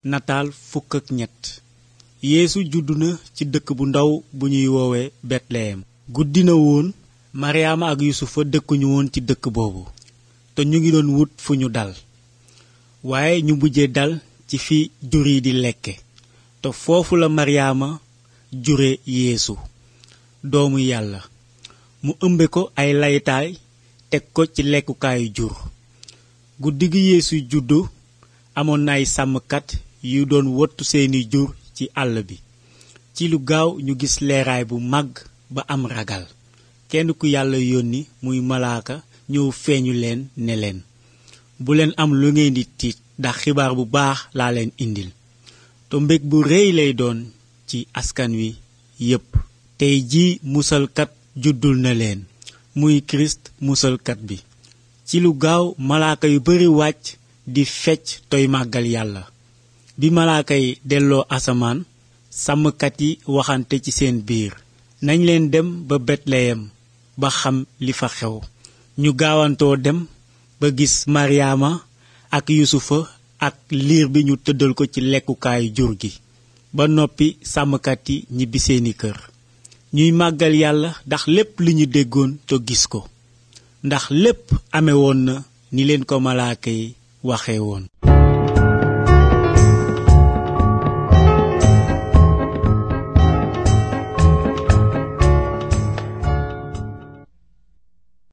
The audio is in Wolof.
nataal fukk ak ñett yeesu juddu na ci dëkk bu ndaw bu ñuy woowe betleyem guddi na woon maryaama ak yusufa dëkkuñu woon ci dëkk boobu te ñu ngi doon wut fu ñu dal waaye ñu mujje dal ci fi jur yi di lekke te foofu la maryaama jure yeesu doomu yàlla mu ëmbe ko ay laytaay teg ko ci lekkukaayu jur guddi gi yeesu juddu amoon na ay sàmmkat yu doon wottu seeni jur ci àll bi ci lu gaaw ñu gis leeraay bu màgg ba am ragal kenn ku yàlla yónni muy malaaka ñëw feeñu leen ne leen bu leen am lu ngeen di tiit ndax xibaar bu baax laa leen indil te mbég bu rëy lay doon ci askan wi yépp tey jii musalkat juddul na leen muy kirist musalkat bi ci lu gaaw malaaka yu bari wàcc di fecc toy màggal yàlla bi malaaka yi delloo asamaan sàmmkat yi waxante ci seen biir nañ leen dem ba betleyem ba xam li fa xew ñu gaawantoo dem ba gis maryaama ak yusufa ak liir bi ñu tëddal ko ci lekkukaayu jur gi ba noppi sàmmkat yi ñibbi seeni kër ñuy màggal yàlla ndax lépp li ñu déggoon te gis ko ndax lépp amewoon na ni leen ko malaaka yi waxe woon